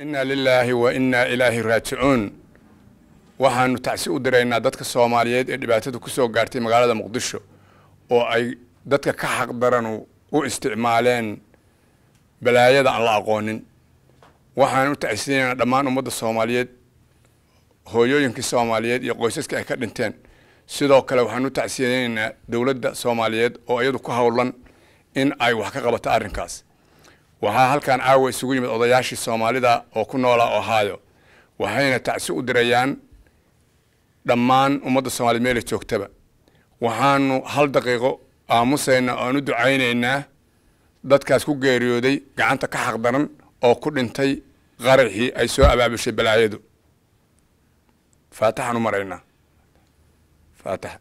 inna lilaahi wa innaa ilaahi raajicuun waxaanu tacsi u diraynaa dadka soomaaliyeed ee dhibaatadu ku soo gaartay magaalada muqdisho oo ay dadka ka xaq daranu u isticmaaleen balaayada aan la aqoonin waxaan u tacsinaynaa dhammaan ummadda soomaaliyeed hooyooyinkii soomaaliyeed iyo qoysaskii ay ka dhinteen sidoo kale waxaan u tacsiyeynaynaa dowladda soomaaliyeed oo iyadu ku howlan in ay wax ka qabato arrinkaas waxaa halkan caawa isugu yimid odayaashii soomaalida oo ku noolaa ohio waxayna tacsi u dirayaan dhammaan ummadda soomaaliyeed meelay joogtaba waxaanu hal daqiiqo aamusaynaa oan u ducaynaynaa dadkaas ku geeriyooday gacanta ka xaqdaran oo ku dhintay qaraxii ay soo abaabushay balaayadu faataxaan u maraynaa faataxa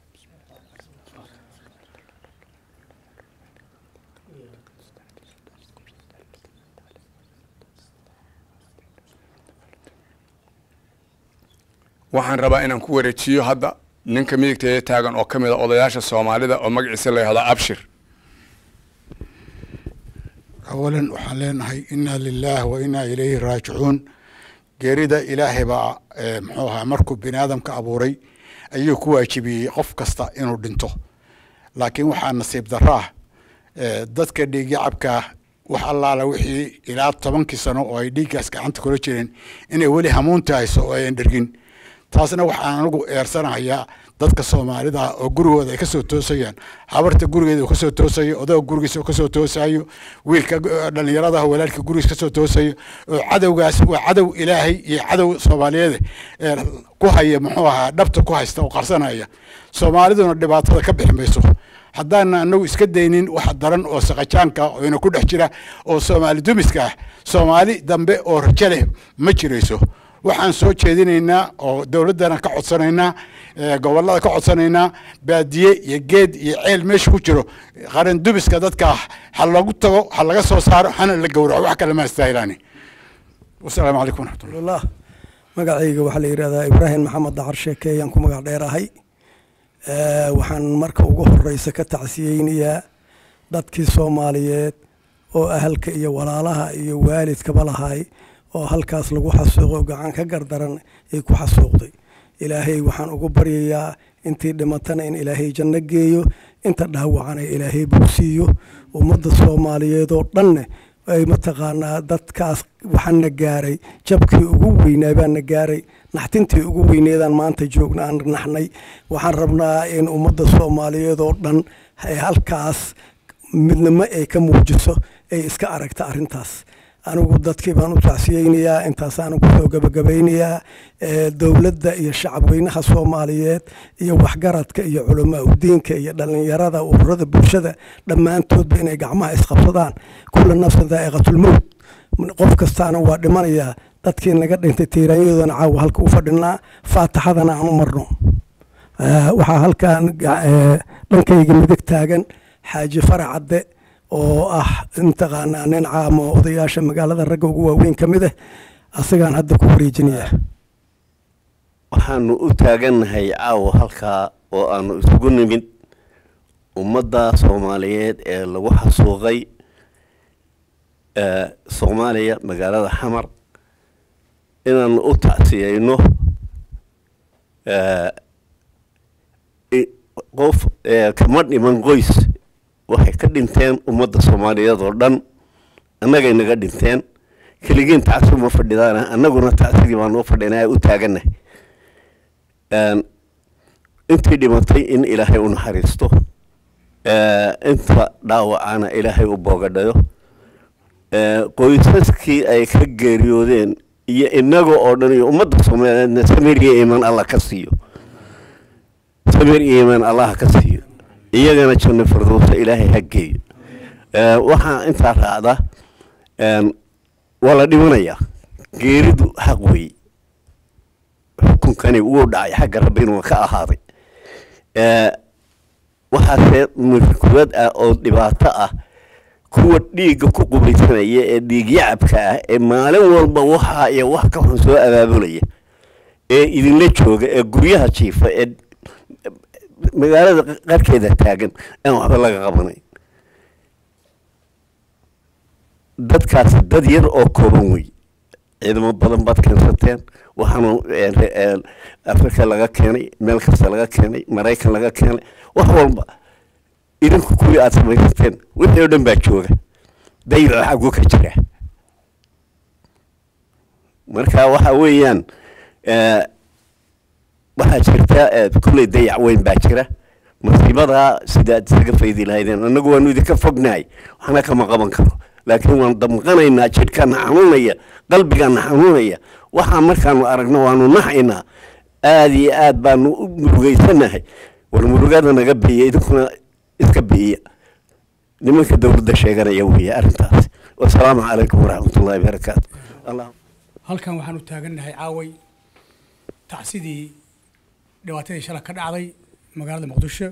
waxaan rabaa inaan ku wareejiyo hadda ninka midigteeda taagan oo ka mid a odayaasha soomaalida oo magaciisa la yihahdo abshir awalan waxaan leenahay inna lilaah wa inna ilayhi raajicuun geerida ilaahay baa muxuu ahaa markuu bini aadamka abuuray ayuu ku waajibiyey qof kasta inuu dhinto laakiin waxaa nasiib darro ah dadka dhiigyacabkaa wax allaala wixii ilaa tobankii sano oo ay dhiiggaas gacanta kula jireen inay weli hamuunta hayso oo ayan dhergin taasna waxaan anigu eersanahayaa dadka soomaalida oo gurigooda ay ka soo toosayaan habarta gurigeeda uu ka soo toosayo odaga gurigiisa uu ka soo toosayo wiilka dhallinyaradaha walaalka gurigiisa ka soo toosayo oo cadowgaas waa cadow ilaahay iyo cadow soomaaliyeed ku haya muxuu ahaa dhabta ku haysta oo qarsanaya soomaaliduna dhibaatada ka bixi mayso haddaana anagu iska daynin wax daran oo saqajaanka oo ina ku dhex jira oo soomaali dumiska ah soomaali dambe oo rajo leh ma jirayso waxaan soo jeedinaynaa oo dowladdana ka codsanaynaa gobollada ka codsanaynaa baadiye iyo geed iyo ceel meesha ku jiro qaran dubiska dadka ha lagu tago ha laga soo saaro hana la gowraco wax kale ma astaahilaani wasalaamu calaykum waraxmatullah magacayga waxaa la yidhahdaa ibraahim maxamed dacar sheekeeyaan ku magac dheerahay waxaan marka ugu horeysa ka tacsiyeynayaa dadkii soomaaliyeed oo ahalka iyo walaalaha iyo waalidkaba lahay oo halkaas lagu xasuuqo gacan ka gardaran ay ku xasuuqday ilaahay waxaan ugu baryayaa intii dhimatana in ilaahay janno geeyo inta dhaawacana ilaahay bogsiiyo ummadda soomaaliyeed oo dhanne ay mataqaanaa dadkaas waxaana gaaray jabkii ugu weynaa baana gaaray naxtintii ugu weyneedaan maanta joogna aan naxnay waxaan rabnaa in ummadda soomaaliyeed oo dhan halkaas midnimo ay ka muujiso ay iska aragta arrintaas anigu dadkii baan u tacsiyeynayaa intaasaan kusoo gabagabaynayaa dowladda iyo shacabweynaha soomaaliyeed iyo waxgaradka iyo culamaa udiinka iyo dhallinyarada ururada bulshada dhammaantoodba inay gacmaha isqabsadaan kula nafsan daa'iqatulmowt qof kastaana waa dhimanayaa dadkii naga dhintay tiiraanyadoodana caawa halka u fadhinaa faataxadana aan u marno waxaa halkan dhankayga midig taagan xaaji farac cadde oo ah mataqaanaa nin caamo odayaasha magaalada ragga ugu waaweyn ka mid ah asagaan hadda ku wareejinayaa waxaanu u taagannahay caawa halkaa oo aanu isugu nimid ummadda soomaaliyeed ee lagu xasuuqay soomaaliya magaalada xamar inaanu u tacsiyeyno qof kama dhiman qoys waxay ka dhinteen ummadda soomaaliyeed oo dhan annagay naga dhinteen keligiin tacsi uma fadhidaana annaguna tacsigii baan u fadhinaa u taagannahay intii dhimatay in ilaahay u naxariisto inta dhaawacana ilaahay u boogadhayo qoysaskii ay ka geeriyoodeen iyo innaga oo dhan iyo ummadda soomaaliyeedna samir iyo iimaan allah ka siiyo samir iyo iimaan allah ka siiyo iyagana janno firdowsa ilaahay ha geeyo waxaa intaa raacda waa la dhimanayaa geeridu xaq weeye xukunkani wuu dhacay xagga rabbi inuu ka ahaaday waxaase murkuwad ah oo dhibaato ah kuwa dhiigga ku qubaysanaya ee dhiigyacabka ah ee maalin walba waxa iyo wax ka xun soo abaabulaya ee idinla jooga ee guryaha jiifa ee magaalada qarkeeda taagan aan waxba laga qabanayn dadkaasi dad yar oo kooban wey ciidamo badan baad keensateen waxaanu afrika laga keenay meel kasta laga keenay maraykan laga keenay wax walba idinku kuwii aad samaysateen wixii oo dhan baa jooga dayaco xaggu ka jira marka waxa weeyaan waxaa jirta kulley dayac weyn baa jira masiibadaa sidaad isaga faydi lahaydeen annagu waanu idinka fognahay waxna kama qaban karo laakiin waan damqanaynaa jidhkana xanuunaya qalbigana xanuunaya waxaa markaanu aragno waanu naxaynaa aada iyo aad baanu u murugeysanahay war murugada naga biiya idinkuna iska biiya nimanka dowladda sheeganaya weeye arrintaas wasalaamu calaykum waraxmatullahi barakaatu halkan waxaan u taagannahay caaway tacsidii dhibaatadii shala ka dhacday magaalada muqdisho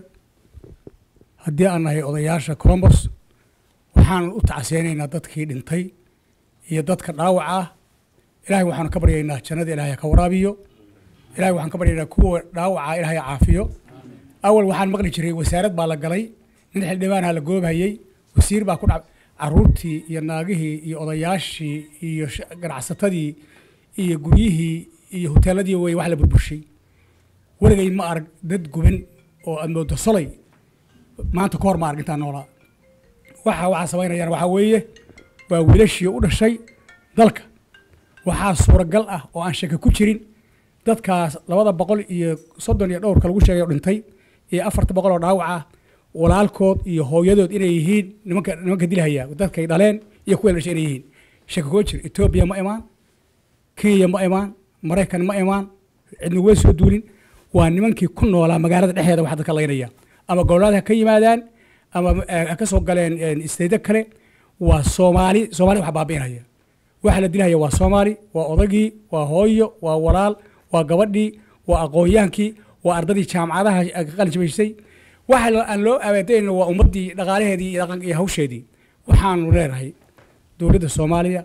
haddii aan nahay odayaasha colombos waxaan u tacsiyeynaynaa dadkii dhintay iyo dadka dhaawac ah ilahay waxaanu ka baryaynaa jannada ilahay ha ka waraabiyo ilahay waxaan ka baryaynaa kuwa dhaawaca ilahay ha caafiyo awal waxaan maqli jiray wasaarad baa la galay nin xildhibaanha la goobhayey wasiir baa ku dhac caruurtii iyo naagihii iyo odayaashii iyo ganacsatadii iyo guryihii iyo hoteeladii wey wax la burburshay weligay ma arag dad guban oo aad moodo solay maanta ka hor ma arag intaan noolaa waxa waxaa samaynayaan waxaa weeye waa wiilashii u dhashay dalka waxaa suuragal ah oo aan shaki ku jirin dadkaas labada boqol iyo soddon iyo dhowrka lagu sheegay oo dhintay iyo afarta boqol oo dhaawac ah walaalkood iyo hooyadood inay yihiin nimanka nimanka dilhaya dadkay dhaleen iyo kuwa dhashay inay yihiin shaki kuma jiro etoobiya ma imaan kenya ma imaan maraykan ma imaan cidna way soo duulin waa nimankii ku noolaa magaalada dhexdeeda wax dadka laynaya ama gobollada ha ka yimaadaan ama ha ka soo galeen isteydo kale waa soomaali soomaali wax baabi'inaya waxa la dilhaya waa soomaali waa odagii waa hooyo waa walaal waa gabadhii waa aqoonyaankii waa ardadii jaamacadaha ka qalinjabaysay waxa aan loo abaadayna waa ummaddii dhaqaalaheedii iyo dhaqan iyo hawsheedii waxaanu leenahay dowladda soomaaliya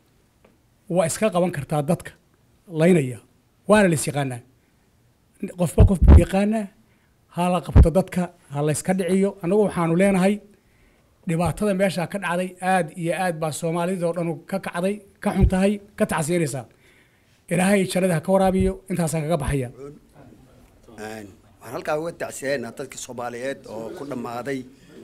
waa iska qaban kartaa dadka laynaya waana la is yaqaanaa qofba qof buu yaqaanaa ha la qabto dadka ha la yska dhiciyo annagu waxaanu leenahay dhibaatada meeshaa ka dhacday aad iyo aad baa soomaalidoo dhan ka kacday ka xun tahay ka tacsiinaysaa ilaahay jannada ha ka waraabiyo intaasaan kaga baxaya waxaan halkaa uga tacsiyeynaa dadkii soomaaliyeed oo ku dhammaaday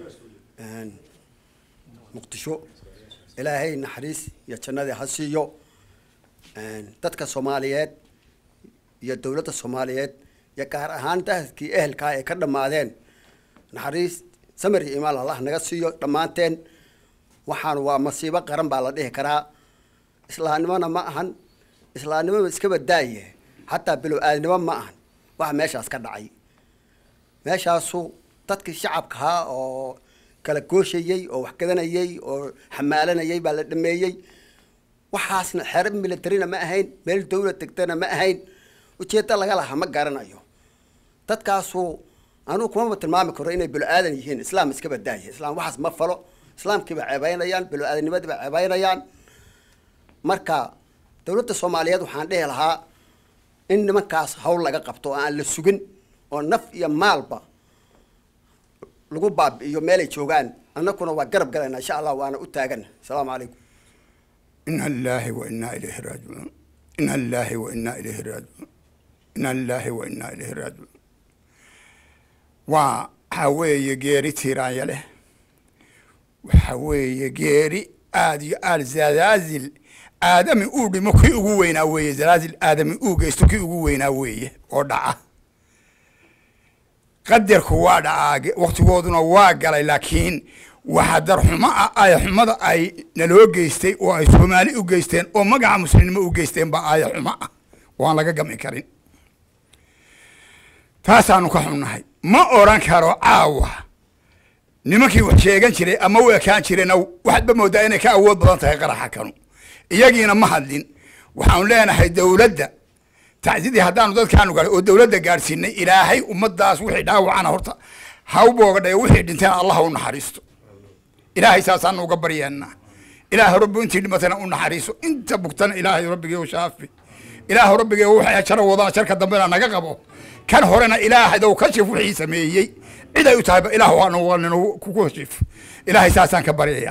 muqdisho ilaahay naxariis iyo jannadii ha siiyo dadka soomaaliyeed iyo dowladda soomaaliyeed iyo gaar ahaan dadkii ehelkaa ay ka dhammaadeen naxariis samir iyo imaan allah naga siiyo dhammaanteen waxaan waa masiibo qaran baa la dhihi karaa islaamnimona ma ahan islaamnimona iska badaaye xataa bilow aadnimo ma ahan waxa meeshaas ka dhacay meeshaasu dadkii shacabkahaa oo kala gooshayey oo wax gadanayey oo xamaalanayay baa la dhameeyey waxaasna xero militarina ma ahayn meel dawlad degtana ma ahayn ujeedda laga lahaa ma garanayo dadkaasu anugu kumama tilmaami karo inay bilo-aadan yihiin islaam iska badaaya islaam waxaas ma falo islaamkii baa ceebeynayaan bilo-aadanimadii baa ceebeynayaan marka dowladda soomaaliyeed waxaan dhihi lahaa in nimankaas hawl laga qabto oo aan la sugin oo naf iyo maalba lagu baabi'iyo meelay joogaan annaguna waa garab galayna insha allah waana u taagana asalaamu calaykum ina lillahi wa inaa ilayhi raajicuun ina lillahi wa inaa ilayhi raajicuun ina lillahi wa inaa ilayhi raajicuun waa waxaa weeye geeri tiiraanya leh waxaa weeye geeri aad iyo aad zalaazil aadami uu dhimo kii ugu weynaa weeye zalaazil aadami uu geysto kii ugu weynaa weeye oo dhaca qadarku waa dhacaa waktigooduna waa galay laakiin waxa darxumo ah aaya xumada ay naloo geystay oo ay soomaali u geysteen oo magaca muslimnimo u geysteen baa aaya xumo ah oo aan laga gami karin taasaanu ka xunnahay ma odran karo caawa nimankii wax sheegan jiray ama u ekaan jireenna waxaadba moodaa inay ka awood badan tahay qaraxa kanu iyagiina ma hadlin waxaanu leenahay dowladda tacsidii haddaanu dadkaanu galay oo dowladda gaadhsiinay ilaahay ummadaas wixii dhaawacana horta ha u boogadhayo wixii dhinteen allah u naxariisto ilaahay saasaanu uga baryeennaa ilaahay rabbi intii dhimatana u naxariiso inta bugtana ilaahay rabbigeeu shaafi ilaahay rabbigeeu waxay jaro wadana jarka dambena naga qabo kan horena ilaahaydow kashif wixii sameeyey cid ay u tahayba ilaah waanu kugu kashif ilaahay saasaan ka baryayaa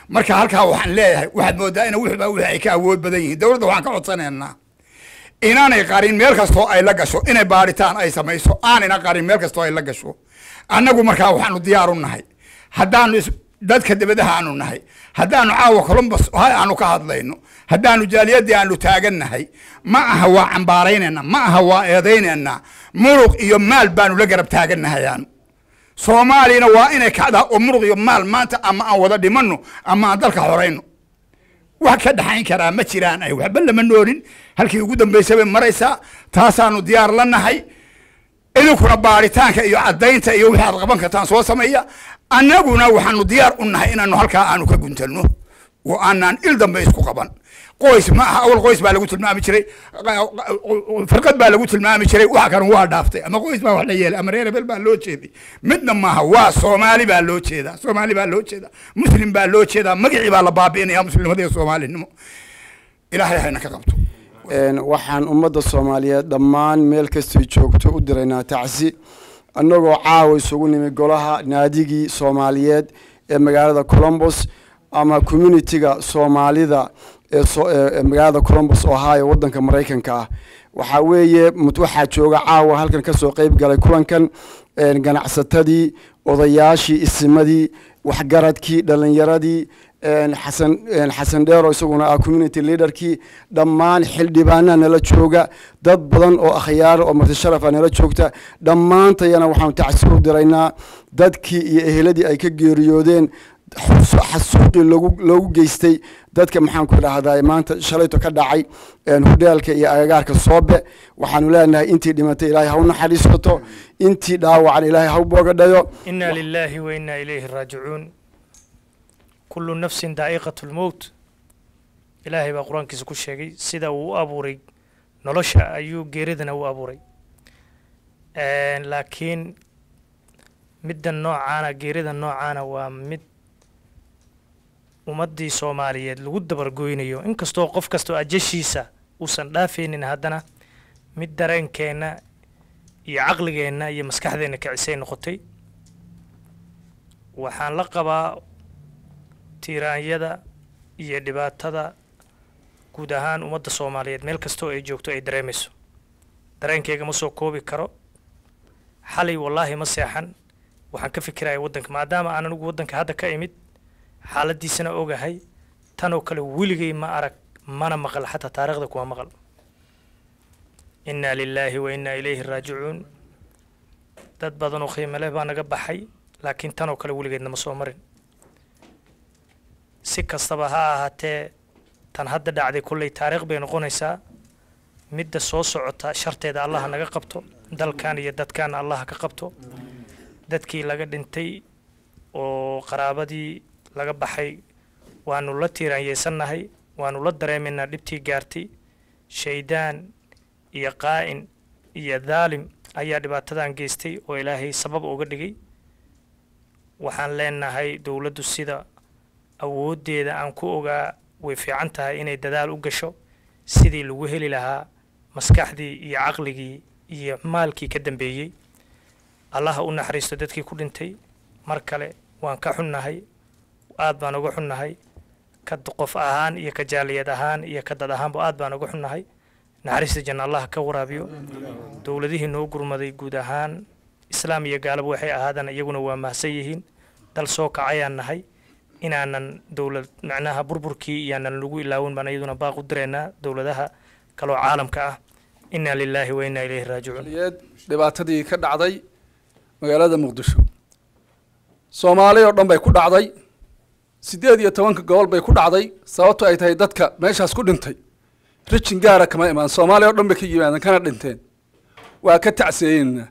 marka halkaa waxaan leeyahay waxaad moodaa in wixba wixii ay ka awood badan yihiin dowladda waxaan ka codsanaynaa inaanay qarin meel kastoo ay la gasho inay baadhitaan ay samayso aanayna qarin meel kastoo ay la gasho annagu markaa waxaanu diyaar u nahay haddaanu is- dadka dibadaha aanu nahay haddaanu caawa columbus hay aanu ka hadlayno haddaanu jaaliyadii aanu taagannahay ma aha waa cambaaraynayna ma aha waa eedaynayna muruq iyo maal baanu la garab taagannahay aanu soomaaliyana waa inay kacdaa oo muruq iyo maal maanta ama aan wada dhimanno ama aan dalka horayno wax ka dhaxayn karaa ma jiraan ay waxba lama noorin halkii ugu dambaysay bay maraysaa taasaanu diyaar la nahay idinkuna baaritaanka iyo caddaynta iyo wixii aad qaban kartaan soo sameeya annaguna waxaanu diyaar u nahay inaanu halkaa aanu ka guntanno oo aanaan il dambe isku qaban qoys ma aha awal qoys baa lagu tilmaami jiray firqad baa lagu tilmaami jiray waxa kan waa dhaaftay ama qoys baa wax la yeelay ama reer hebel baa loo jeeday midna maaha waa soomaali baa loo jeedaa soomaali baa loo jeedaa muslim baa loo jeedaa magacii baa la baabi'inaya muslimada iyo soomaalinimo ilaahay hayna ka qabto Een, waxaan ummadda soomaaliyeed dhammaan meel kastay joogto u diraynaa tacsi annagoo caawa isugu nimi golaha naadigii soomaaliyeed ee magaalada colombos ama communitiga soomaalida ee so- ee ee magaalada colombos ohio waddanka maraykanka ah waxaa weeye mut- waxaa jooga caawa halkan ka soo qeyb galay kulankan een, ganacsatadii odayaashii isimadii waxgaradkii dhallinyaradii een, xasan een, xasan dheero isaguna ah community leaderkii dhammaan xildhibaanaa nala jooga dad badan oo akhyaar oo marti sharafa nala joogta dhammaantayana waxaanu tacsi u diraynaa dadkii iyo eheladii ay ka geeriyoodeen xus- xasuuqii loogu loogu geystay dadka maxaan ku idhaahdaa maanta shalayto ka dhacay een, hudheelka iyo agagaarka soobe waxaanu leenahay intii dhimatay ilaahay ha u naxariisato intii dhaawacan ilaahay ha u boogadhayo إنا لله وإنا إليه راجعون كل نفس دائقة الموت إلهي بقى قرآن كيسو كشيغي سيدا و أبوري نولوشا أيو جيريدنا و أبوري آن لكن مد النوع عانا جيريدا النوع عانا ومد ummadii soomaaliyeed lagu dabargoynayo inkastoo qof kastoo ajashiisa uusan dhaafaynin haddana mid dareenkeenna iyo caqligeenna iyo maskaxdeenna kicisay noqotay waxaan la qabaa tiiraanyada iyo dhibaatada guud ahaan ummadda soomaaliyeed meel kastoo ay joogto ay dareemayso dareenkeyga ma soo koobi karo xalay wallaahi ma seexan waxaan ka fikiraya waddanka maadaama aan anigu waddanka hadda ka imid xaaladiisana ogahay tanoo kale weligay ma arag mana maqal xataa taariikhda kuma maqal innaa lilaahi wa innaa ilayhi raajicuun dad badan oo qiimo leh baa naga baxay laakiin tanoo kale weligeedna ma soo marin si kastaba ha ahaatee tan hadda dhacday kolley taariikh bay noqonaysaa midda soo socota sharteeda allaha naga qabto dalkan iyo dadkan allaha ka qabto dadkii laga dhintay oo qaraabadii laga baxay waanu la tiiraanyeysannahay waanu la dareemaynaa dhibtii gaartay shaydaan iyo qaa'in iyo daalim ayaa dhibaatadan geystay oo ilaahay sabab uga dhigay waxaan leenahay dowladdu sida awooddeeda aan ku ogaa way fiican tahay inay dadaal u gasho sidii lagu heli lahaa maskaxdii iyo caqligii iyo maalkii ka dambeeyey allaha u naxariisto dadkii ku dhintay mar kale waan ka xunnahay aad baan uga xunnahay ka d- qof ahaan iyo ka jaaliyad ahaan iyo ka dad ahaanba aad baan uga xunnahay naxariista janna allah ka waraabiyo dowladihii noo gurmaday guud ahaan islaam iyo gaalaba waxay ahaadaan iyaguna waa mahsan yihiin dal soo kacayaan nahay inaanan dowlad macnaha burburkii iyaanan lagu ilaawin baan iyaduna baaq u direynaa dowladaha kaloo caalamka ah inaa lilaahi wa inaa ilayhi raajicuun soomaaliyeed dhibaatadii ka dhacday magaalada muqdisho soomaali oo dhan bay ku dhacday siddeed iyo tobanka gobol bay ku dhacday sababto ay tahay dadka meeshaas ku dhintay rijin gaara kama imaan soomaali oo dhan bay ka yimaadeen kana dhinteen waa ka tacsiyeynaa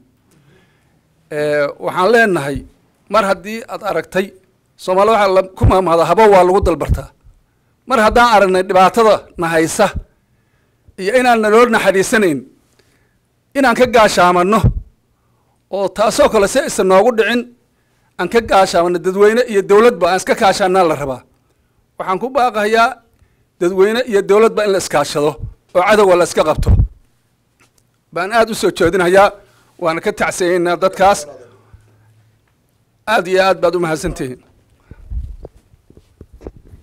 waxaan leenahay mar haddii aad aragtay soomaali waxaa la- ku maamahda habo waa lagu dalbartaa mar haddaan aragnay dhibaatada na haysa iyo inaan naloo naxariisanayn inaan ka gaashaamanno oo taasoo kale si aysan noogu dhicin aan ka gaashaamanno dadweyne iyo dowladba aan iska kaashaanaa la rabaa waxaan ku baaqayaa dadweyne iyo dowladba in la iskaashado oo cadowga la iska qabto baan aada u soo jeedinayaa waana ka tacsiyeynaa dadkaas aada iyo aad baad u mahadsantihiin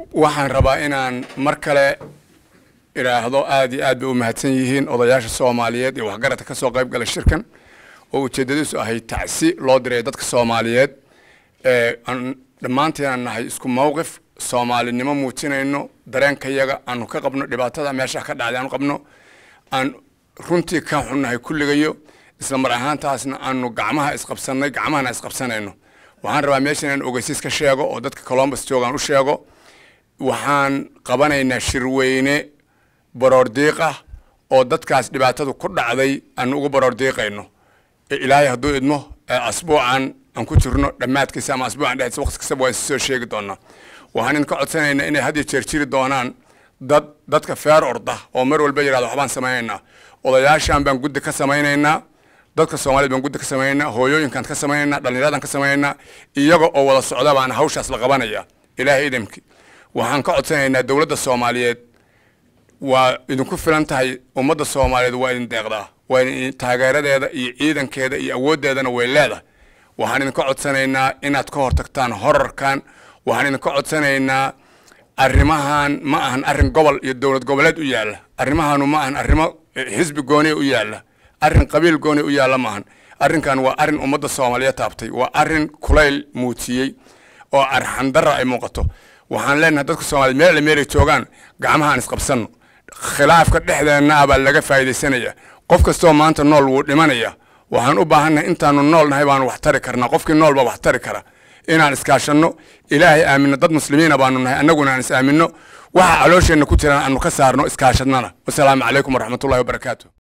waxaan rabaa inaan mar kale idhaahdo aad iyo aad bay u mahadsan yihiin odayaasha soomaaliyeed iyo waxgaradka ka soo qayb galay shirkan oo ujeeddadiisu ahayd tacsi loo diray dadka soomaaliyeed ee aan dhammaantiin aan nahay isku mowqif soomaalinimo muujinayno dareenkayaga aanu ka qabno dhibaatada meesha ka dhacday aanu qabno aan runtii ka xunnahay kulligayo isla mar ahaantaasna aanu gacmaha isqabsannay gacmahana isqabsanayno waxaan rabaa meesha inaan ogeysiis ka sheego oo dadka colombus joogaan u sheego waxaan qabanaynaa shirweyne baroordiiq ah oo dadkaas dhibaatadu ku dhacday aan ugu baroordiiqayno ee ilaahay hadduu idmo ee asbuucan aan ku jirno dhammaadkiisa ama asbuucan dhexdiisa waqti kastaba waan soo sheegi doonaa waxaan idinka codsanaynaa inay had iyo jeer jiri doonaan dad dadka feer orda oo mar walba yidhahda waxbaan samaynaynaa odayaashan baan guddi ka samaynaynaa dadka soomaaliyed baan guddi ka samaynaynaa hooyooyinkaan ka samaynaynaa dhallinyaradan ka samaynaynaa iyaga oo wada socda baana hawshaas la qabanaya ilaahay idamki waxaan ka codsanaynaa dowladda soomaaliyeed waa idinku filan tahay ummadda soomaaliyeed waa idin deeqdaa waa idin taageeradeeda iyo ciidankeeda iyo awooddeedana way leedahay waxaan idinka codsanaynaa inaad ka hortagtaan horarkan waxaan idinka codsanaynaa arrimahan ma ahan arrin gobol iyo dowlad goboleed u yaalla arrimahanu ma ahan arrimo xisbi gooniya u yaalla arrin qabiil gooniya u yaalla maahan arrinkan waa arrin ummadda soomaaliyeed taabtay waa arrin kulayl muujiyey oo arxandarra ay muuqato waxaan leenahay dadka soomaaliyeed meel alle meelay joogaan gacmahaan isqabsanno khilaafka dhexdeenna ah baa laga faa'iidaysanaya qof kastoo maanta nool wuu dhimanaya waxaan u baahannahay intaanu nool nahay baanu wax tari karnaa qofkii nool baa wax tari kara inaan iskaashanno ilaahay aaminno dad muslimiina baanu nahay annaguna aan is aaminno waxa caloosheenna ku jiraan aanu ka saarno iskaashadnana wasalaamu calaykum waraxmatullahi wabarakaatu